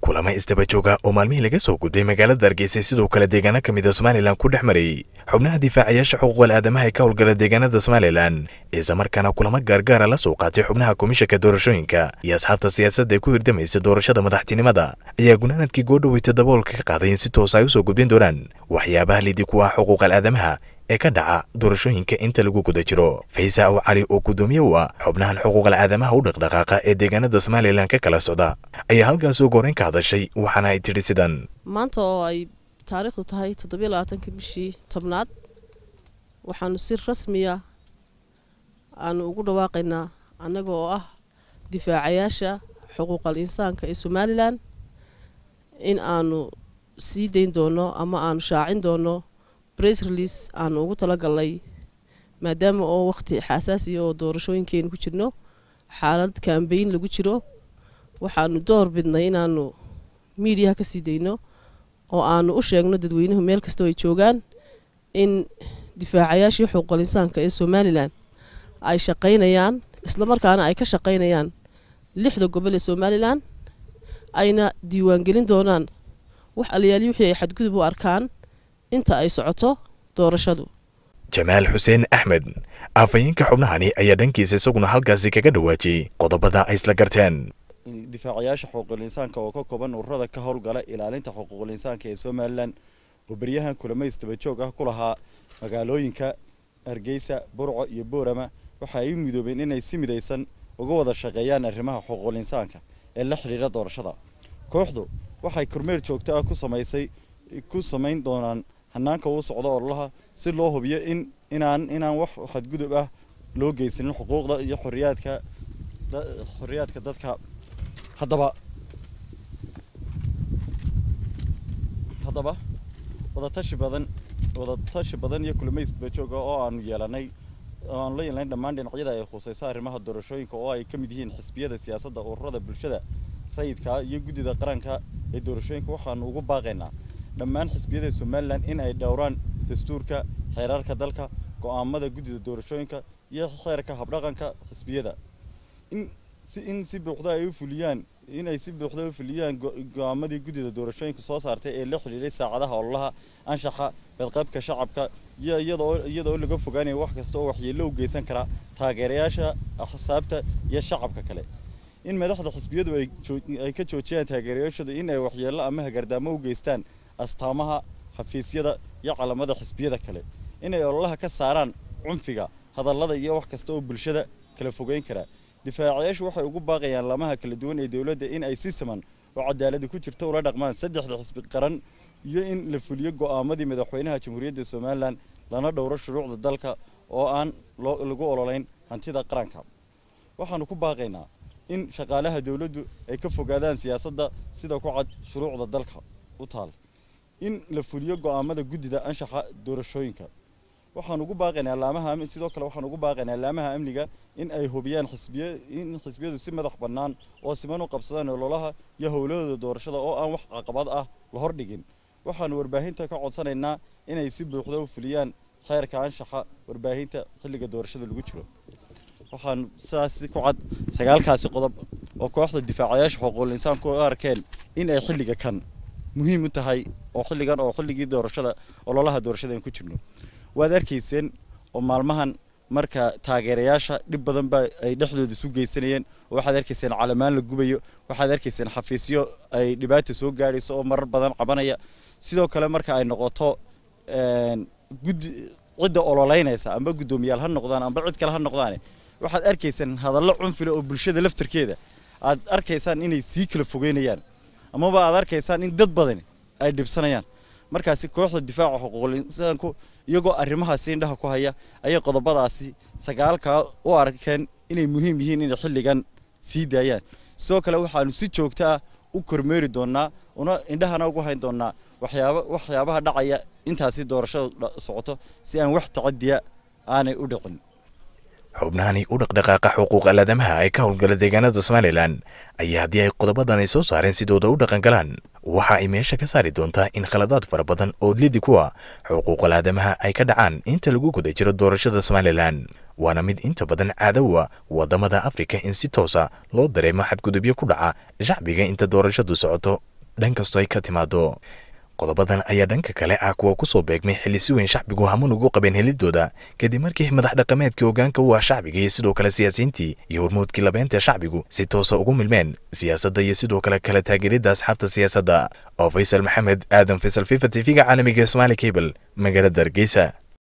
kulamo isdaba jooga oo maalmihii laga soo gudbay magaalada hargeysa sidoo kale deegaano ka mid a somalilan ku dhex marayay xubnaha difaacayaasha xuquuqal aadamaha ee ka howlgala deegaanada somalilan islamarkaana kulamo gaargaara la soo qaatay xubnaha komishanka doorashooyinka iyo asxaabta siyaasadda ee ku hirdamaysa doorashada madaxtinimada ayaa gunaanadkii goodhaweyta daboolka ka qaaday in si toosa ay usoo gudbin doonaan waxyaabaha lidi ku ah xuquuqal aadamaha ee ka dhaca doorashooyinka inta lagu guda jiro faysa aw cali oo guddoomiye u ah xubnahan xuquuqal aadamaha u dhaqdhaqaaqa ee deegaanada somalilan ka kala socda ayaa halkaas ugu horreyn ka hadashay waxaana ay tidhi sidan maanta oo ay taariikhdu tahay toddobiyo labaatankii bishii tobnaad waxaanu si rasmiya aanu ugu dhawaaqaynaa annaga oo ah difaacayaasha xuquuqal insaanka ee somalilan in aanu sii dayn doono ama aanu shaacin doono bress release aanu ugu talagalnay maadaama oo waqti xasaasiya oo doorashooyinkeenu ku jirno xaalad kambeyn lagu jiro waxaanu door bidnay inaanu miidiyaha ka sii dayno oo aanu u sheegno dadweynuhu meel kastoo ay joogaan in difaacayaashii xuquuqal insaanka ee somalilan ay shaqaynayaan islamarkaana ay ka shaqaynayaan lixda gobol ee somalilan ayna diiwaangelin doonaan wax alayaali wixii ay xadgudub u arkaan inta ay socoto doorashadu jamaal xuseen axmed aafayeenka xubnahani ayaa dhankiisa isaguna halkaasi kaga dhawaajiyey qodobada ay isla garteen difaacayaasha xuquuqul insaanka oo ka kooban ururada ka howlgala ilaalinta xuquuqul insaanka ee somalilan oo beryahan kulamays dabajoog ah ku lahaa magaalooyinka hargeysa burco iyo boorama waxa ay u midoobeen inay si midaysan uga wada shaqeeyaan arrimaha xuquuqul insaanka ee la xidhiidha doorashada kooxdu waxay kormeer joogto ah ku samaysay ku samayn doonaan hanaanka uu socdo ololaha si loo hubiyo in inaan inaan wax xadgudub ah loo geysanin xuquuqda iyo xoriyaadka xoriyaadka dadka haddaba haddaba wadatashi badan wadatashi badan iyo kulamays bajooga oo aanu yeelanay oo aanu la yeelanay dhammaan dhinacyada ay khusayso arrimaha doorashooyinka oo ay ka mid yihiin xisbiyada siyaasadda ururada bulshada rayidka iyo guddida qaranka ee doorashooyinka waxaanu ugu baaqaynaa dhammaan xisbiyada somalilan in ay dhowraan dastuurka xeerarka dalka go'aamada guddida doorashooyinka iyo xeerka habdhaqanka xisbiyada in si in si buuxda ay u fuliyaan in ay si buuxda u fuliyaan go'aamadii guddida doorashooyinka soo saartay ee la xidhiidhay saacadaha ololaha anshaxa badqabka shacabka iyo iyadoo iyadoo laga fogaanaya wax kasta oo waxyeello u geysan kara taageerayaasha axsaabta iyo shacabka kale in madaxda xisbiyadu ay ka joojiyaan taageerayaashooda in ay waxyeello ama hagardaamo u geystaan astaamaha xafiisyada iyo calamada xisbiyada kale inay ololaha ka saaraan cunfiga hadallada iyo wax kasta oo bulshada kala fogeyn kara difaacayaashu waxay ugu baaqayaan lamaha kala duwan ee dowladda in ay si siman oo cadaalada ku jirto ula dhaqmaan saddexda xisbi qaran iyo in la fuliyo go'aamadii madaxweynaha jamhuuriyadda somalilan lana dhowro shuruucda dalka oo aan lagu ololayn hantida qaranka waxaanu ku baaqaynaa in shaqaalaha dowladdu ay ka fogaadaan siyaasadda sida ku cad shuruucda dalka u taal in la fuliyo go'aamada guddida anshaxa doorashooyinka waxaan ugu baaqaynaa laamaha sidoo kale waxaan ugu baaqaynaa laamaha amniga in ay hubiyaan xisbiya in xisbiyadu si madax bannaan oo siman u qabsadaan ololaha iyo howlahooda doorashada oo aan wax caqabad ah la hordhigin waxaanu warbaahinta ka codsanaynaa inay si buuxda u fuliyaan xeerka anshaxa warbaahinta xilliga doorashada lagu jiro waxaan sidaas ku cad sagaalkaasi qodob oo kooxda difaacayaasha xuquuqul insaanku u arkeen in ay xilliga kan muhiim u tahay oo xilligan oo xilligii doorashada ololaha doorashada ku jirno waad arkayseen oo maalmahan marka taageerayaasha dhib badan ba ay dhexdooda isu geysanayeen oo waxaad arkayseen calamaan la gubayo waxaad arkayseen xafiisyo ay dhibaata soo gaadhayso oo marar badan cabanaya sidoo kale marka ay noqoto guddi cidda ololeynaysa amba guddoomiyaal ha noqdaan amba cid kale ha noqdaan waxaad arkaysaan hadallo cunfile oo bulshada laftarkeeda aad arkaysaan inay sii kala fogeynayaan amaba aad arkaysaan in dad badan ay dhibsanayaan markaasi kooxda difaaca xuquuqul insaanku iyagoo arrimahaasi indhaha ku haya ayay qodobadaasi sagaalkaa u arkeen inay muhiim yihiin inay xilligan sii daayaan sidoo kale waxaanu si joogto ah u kormeeri doonaa una indhahana ugu hayn doonaa waxyaaba waxyaabaha dhacaya intaasi doorashadu socoto si aan wax tacadiya aanay u dhicin xubnahani u dhaqdhaqaaqa xuquuqal aadamaha ee ka howlgala deegaanada somalilan ayaa haddii ay qodobadan ay soo saareen sidooda u dhaqan galaan waxa ay meesha ka saari doontaa in khaladaad fara badan oo lidi kuwa xuquuqal aadamaha ay ka dhacaan inta lagu guda jiro doorashada somalilan waana mid inta badan caadawa waddamada afrika in si toosa loo dareemo xadgudubyo ku dhaca shacbiga inta doorashadu socoto dhan kastoo ay ka timaado qodobadan ayaa dhanka kale ah kuwa ku soo beegmay xilli si weyn shacbigu hamun ugu qabeen helidooda kadib markii madax dhaqameedkii hoggaanka u ah shacbiga iyo sidoo kale siyaasiyiintii iyo hormuudkii labeynta shacbigu si toosa ugu milmeen siyaasadda iyo sidoo kale kala taageeridda asxaabta siyaasadda oo faysal maxamed aadan faysal fifa t v-ga caalamiga ee somaali cable magaalada hargeysa